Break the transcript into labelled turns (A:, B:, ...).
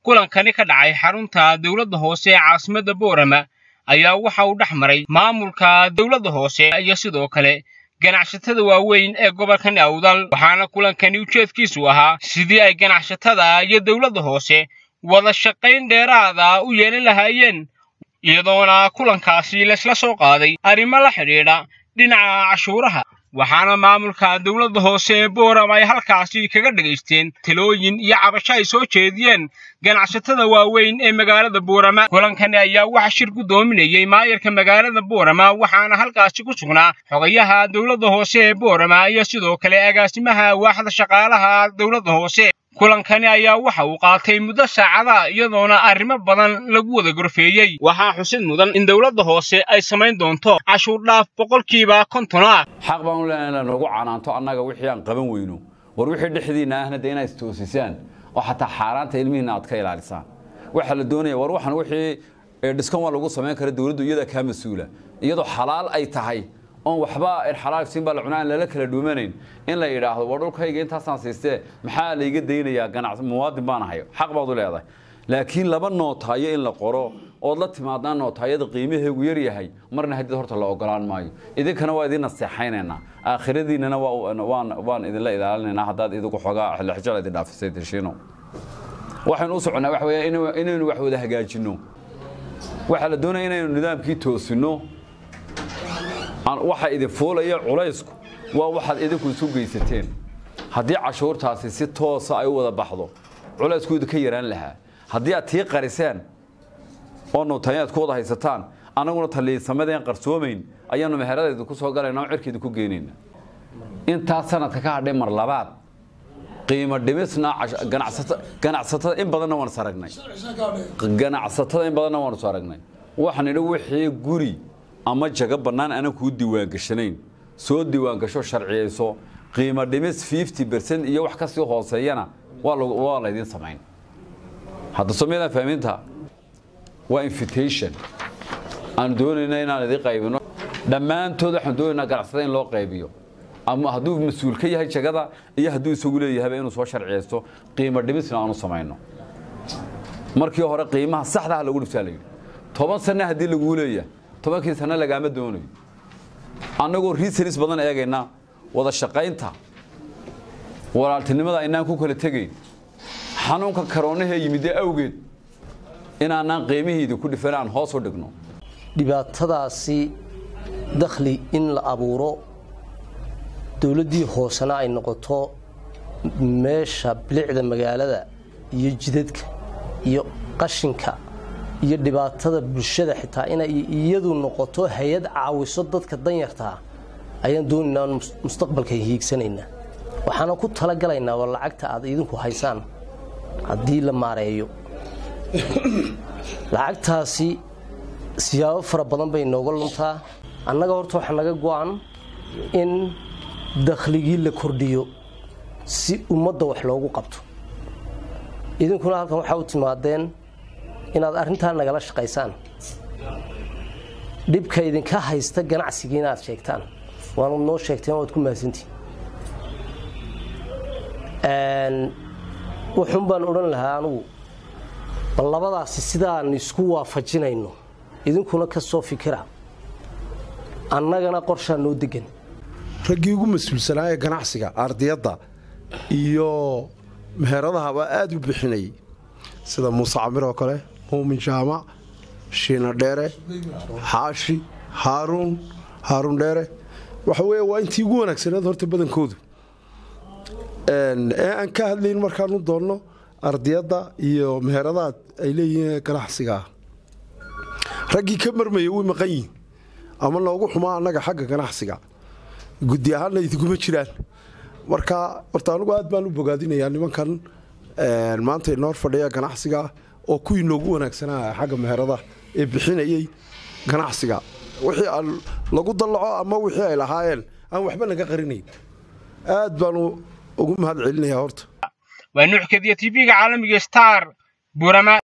A: kulankani ka dhacay xarunta dowladda hoose ee caasimadda boorama ayaa waxa uu dhex maray maamulka dowladda hoose iyo sidoo kale ganacsatada waaweyn ee gobolkan awdal waxaana kulankani ujeedkiisu ahaa sidii ay ganacsatada iyo dowladda hoose wada shaqayn dheeraada u yeelan lahaayeen iyadoona kulankaasi laysla soo qaaday arrimo la xidhiidha dhinaca cashuuraha waxaana maamulka dowladda hoose ee boorama ay halkaasi kaga dhagaysteen talooyin iyo cabasho ay soo jeediyeen ganacsatada waaweyn ee magaalada boorama kulankani ayaa waxa shir guddoominayey maayarka magaalada boorama waxaana halkaasi ku sugnaa xogayaha dowladda hoose ee boorama iyo sidoo kale agaasimaha waaxda shaqaalaha dowladda hoose kulankani ayaa waxa uu qaatay muddo saacada iyadoona arrimo badan lagu wada gorfeeyey waxaa xusid mudan in dowladda hoose ay samayn doonto cashuur dhaaf boqolkiiba konton ah
B: xaq baan u leenahay inaan noogu canaanto annaga wixii aan qaban weyno war wixii dhexdiinna ahna dee inaad istoosisaan oo xataa xaaraanta ilmihiinna aad ka ilaalisaan waxaa la doonaya war waxan wixii dhiskan waa lagu samayn kara dowladdu iyadaa kaa mas-uula iyadoo xalaal ay tahay oon waxba xalaalsiin baa la cunaa aan lala kala dhuumanayn in la yidhaahdo war dhulkayga intaasaan siistee maxaa layga daynayaa ganac muwaadin baan ahay xaq baad u leedahay laakiin laba nootaayo in la qoro ood la timaadaan nootaayada qiimaheegu yar yahay marna haddii horta la ogolaan maayo idinkana waa idin naseexaynaynaa aakhiradiinnana waan idinla ilaalinaynaa haddaad idigu xoogaa xilixjal idin dhaafisay teshiino waxaynu u soconnaa waxa weeye inaynu wax wada hagaajinno waxaa la doonaya inaynu nidaamkii toosinno waxa idin fuulaya culaysku waa waxaad idinku isu geysateen haddii cashuurtaasi si toosa ay u wada baxdo culaysku idinka yaraan lahaa haddii aad tii qariseen oo nuutayaad ku wada haysataan annaguna taliisamadeen qarsoomayn ayaanu meherada idinku soo galayna oo cirka idinku geynayna intaas sanadka ka hadhay mar labaad qiimo dhimisna ganacsatada in badanna waan is aragnay ganacsatada in badanna waan is aragnay waxaan idhi wixii guri ama jago bannaan aanan kuu diiwaangashanayn soo diiwaangasho sharciyayso qiimo dhimis fifty bercent iyo wax kasii hooseeyana waa laydin samayn hadda soomiyadaan fahminta waa invitation aan doonayna inaan idin qaybino dhammaantood waxaan doonaynaa ganacsada in loo qaybiyo ama hadduu mas-uul ka yahay jagada iyo hadduu isagu leeyahayba inuu soo sharciyaysto qiimo dhimisna aanu samayno markii hore qiimaha saxdaha lagu dhibtaa la yidhi toban sanna haddii laguu leeyahay tobankii sano lagaama doonayo annagoo research badan eegayna wada shaqaynta walaaltinimada aynaan ku kala tegayn xanuunka karoonahee yimidee awgeed inaanaan qiimihiida ku dhifan aan hoos u dhigno
C: dhibaatadaasi dakhli in la abuuro dowladdii hoosena ay noqoto meesha bilicda magaalada iyo jidadka iyo qashinka iyo dhibaatada bulshada xitaa inay iyadu noqoto hay-ad caawiso dadka danyartaa ayaan doonaynaa mustaqbalka hiigsanaynaa waxaana ku talagalaynaa war lacagta aad idinku haysaan haddii la maareeyo lacagtaasi siyaabo fara badan bay nooga luntaa annaga horta waxaa naga go-an in dakhligii la kordhiyo si ummadda wax loogu qabto idinkuna halkan waxaa u timaadeen inaad arrintaa nagala shaqaysaan dhibka idinka haysta ganacsigii inaad sheegtaan waanu noo sheegteen waad ku mahadsantihin wuxuun baan odhan lahaa anugu bal labadaasi sidaan isku waafajinayno idinkuna ka soo fikira annagana qorshaa noo degan
D: raggii ugu mas-uulsanaa ee ganacsiga ardiyadda iyo meheradahaba aada u bixinayay sida muuse camir oo kale muumin jaamac shiina dheere xaashi haaruun haaruun dheere waxa weeye waa intii ugu wanaagsaneed horta badankoodu ee aan ka hadlayn markaanu doonno ardiyadda iyo meheradaad ay leeyihiin ganacsigaa raggii ka marmaya way maqan yihin ama noogu xumaa annaga xagga ganacsiga guddi ahaanna idinkuma jiraan marka horta anugu aad baan u bogaadinayaa nimankan maanta inoor fadhiya ganacsiga oo kuwii noogu wanaagsanaa xagga meherada ee bixinayay ganacsiga wixii aan lagu dallaco ama wixii ay lahaayeen aan waxba naga qarinayn aad baanu ugu mahad celinayaa horta
A: waa nuuxkadiya tv-ga caalamiga star burama